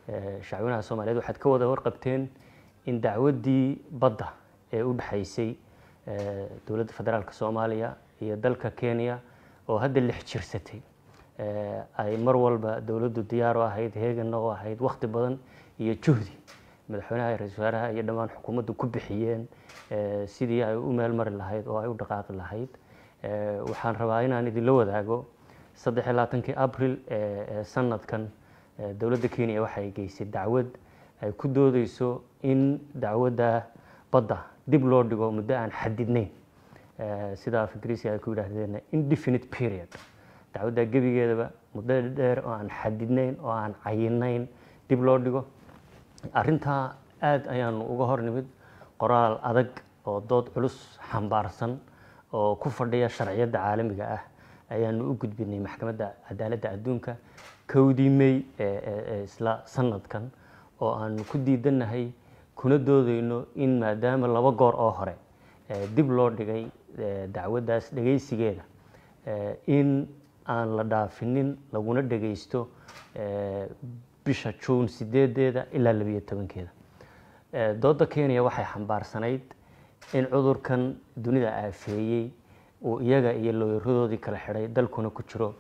shacwinaha soomaaliyeed waxaad ka wada warqabteen in dacwaddii badda ee u dhexaysay dowladda federaalk soomaaliya iyo dalka kenya oo hadda lix jirsatay ay mar walba dowladdu diyaar u ahayd heeganna u ahayd wakhti badan iyo juhdi madaxweynaha ra-isul wasaaraha iyo dhammaan xukuumaddu ku bixiyeen sidii ay u meel mari lahayd oo ay u dhaqaaqi lahayd waxaan rabaa inaan idinla wadaago saddex iyo labaatankii abril ee sanadkan dowladda kenya waxay geysay dacwad ay ku doodeyso in dacwadda badda dib loo dhigo muddo aan xadidnayn sida af ingiriisi ay ku yidhaahdeen indefinite period dacwadda gebigeedaba muddo dheer oo aan xadidnayn oo aan cayinayn dib loo dhigo arrintaa aada ayaanu uga hor nimid qoraal adag oo dood culus xambaarsan oo ku fadhiya sharciyadda caalamiga ah ayaanu u gudbinay maxkamadda cadaaladda adduunka kowdii may ee isla sanadkan oo aanu ku diidanahay kuna doodeyno in maadaama laba goor oo hore dib loo dhigay dacwaddaas dhegaysigeeda in aan la dhaafinin laguna dhegaysto bisha juun sideedeeda ilaa labiyo tobankeeda dooda kenya waxay xambaarsanayd in cudurkan dunida aafeeyey uu iyaga iyo looyaradoodii kala xidhay dalkuna ku jiro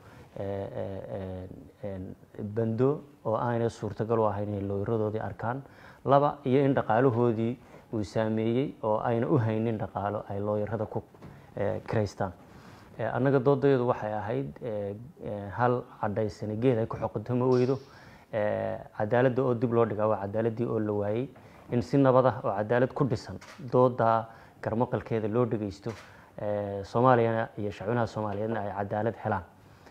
bando oo aanay suurtagal u ahayn inay looyaradoodii arkaan laba iyo in dhaqaalahoodii uu saameeyey oo ayna u haynin dhaqaalo ay looyarada ku kiraystaan annaga doodaeedu waxay ahayd hal cadhaysani geed ay ku xoqotoma weydo cadaaladda oo dib loo dhigaa waa cadaaladii oo la waayey in si nabad ah oo cadaalad ku dhisan doodaa garmaqalkeeda loo dhegeysto soomaaliyana iyo shacwinaha soomaaliyeedna ay cadaalad helaan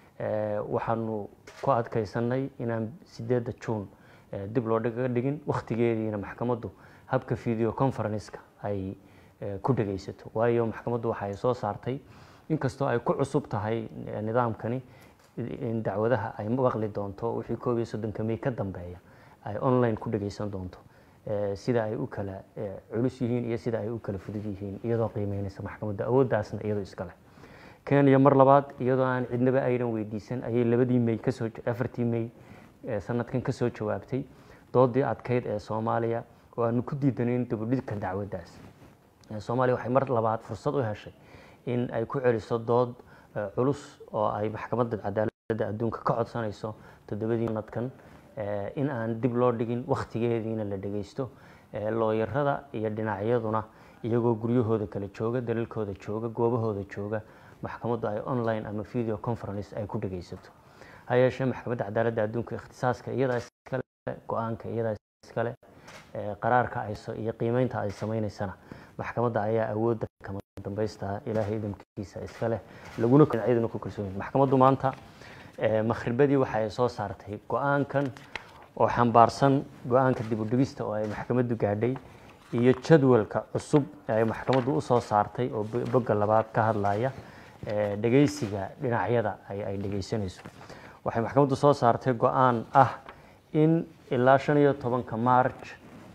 waxaanu ku adkaysanay inaan sideedda juun dib loo dhiga dhigin wakhtigeediina maxkamaddu habka video conferenceka ay ku dhegeysato waayo maxkamaddu waxay soo saartay inkastoo ay ku cusub tahay nidaamkani in dacwadaha ay maqli doonto wixii koob iyo soddonka may ka dambeeya ay online ku dhegeysan doonto sida ay u kala culus yihiin iyo sida ay u kala fudud yihiin iyadoo qiimeynaysa maxkamadda awooddaasna iyadoo iskale kenya mar labaad iyadoo aan cidnaba aynan weydiisan ayay labadii may kasoo afartii may sanadkan kasoo jawaabtay doodii adkeyd ee soomaaliya oo aanu ku diidanayn dabudhidka dacwaddaas soomaaliya waxay mar labaad fursad u heshay in ay ku celiso dood culus oo ay maxkamadda cadaaladda adduunka ka codsanayso toddobadii sanadkan in aan dib loo dhigin wakhtigeediina la dhegeysto looyarada iyo dhinacyaduna iyagoo guryahooda kala jooga dalalkooda jooga goobahooda jooga maxkamaddu ay online ama video conference ay ku dhegeysato ha yeeshee maxkamadda cadaaladda adduunka ikhtisaaska iyadaa iskale go-aanka iyadaa iskale qaraarka ay iyo qiimeynta ay sameyneysana maxkamadda ayaa awoodda kama dambaysta ilaahay idamkiisa iska leh laguna cidna ku kalsoon maxkamaddu maanta makhribadii waxa ay soo saartay go-aankan oo xambaarsan go-aanka dib u dhigista oo ay maxkamaddu gaadhay iyo jadwalka cusub ay maxkamaddu u soo saartay oo bogga labaad ka hadlaya dhegeysiga dhinacyada ay dhegeysanayso waxay maxkamaddu soo saartay go-aan ah in ilaa shan iyo tobanka march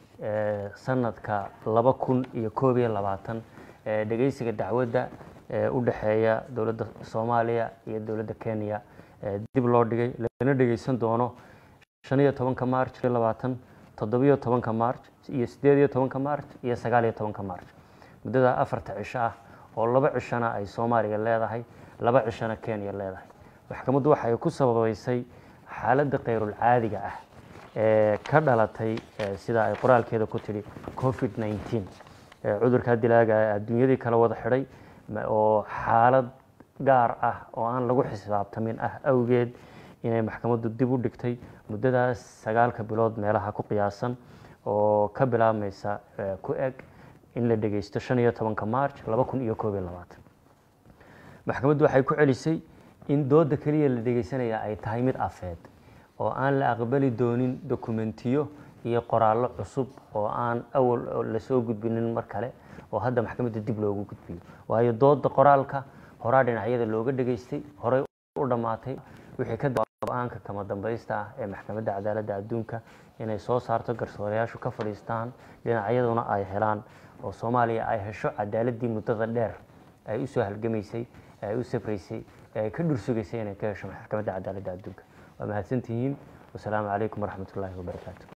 sanadka laba kun iyo koob iyo labaatan dhegeysiga dacwadda u dhexeeya dowladda soomaaliya iyo dowladda kenya dib loo dhigay lana dhegeysan doono shan iyo tobanka march labaatan toddobiyo tobanka march iyo sideed iyo tobanka march iyo sagaal iyo tobanka march muddada afarta cisho ah oo laba cishona ay soomaaliya leedahay laba cishona kenya leedahay maxkamaddu waxay ku sababeysay xaaladda khayrul caadiga ah ee ka dhalatay sida ay qoraalkeeda ku tidhi covid nineteen cudurkaa dilaaga adduunyadii kala wada xidhay oo xaalad gaar ah oo aan lagu xisaabtamin ah awgeed inay maxkamaddu dib u dhigtay muddadaas sagaalka bilood meelaha ku qiyaasan oo ka bilaabmaysa ku eg in la dhegeysto shan iyo tobanka march laba kun iyo koob iyo labaatan maxkamaddu waxay ku celisay in dooda keliya la dhegeysanaya ay tahay mid afeed oo aan la aqbali doonin dokumentiyo iyo qoraallo cusub oo aan awal lasoo gudbinin mar kale oo hadda maxkamadda dib loogu gudbiyo waayo dooda qoraalka horaa dhinacyada looga dhegeystay horey u dhammaatay wixii ka go-aanka kama dambaysta ah ee maxkamadda cadaaladda adduunka inay soo saarto garsoorayaashu ka fadhiistaan dhinacyaduna ay helaan oo soomaaliya ay hesho cadaaladii muddada dheer ay usoo halgamaysay ay u safraysay ay ka dhursugaysay inay ka hesho maxkamadda cadaaladda adduunka waa mahadsantihiin wasalaamu calaykum waraxmat ullaahi wabarakaatu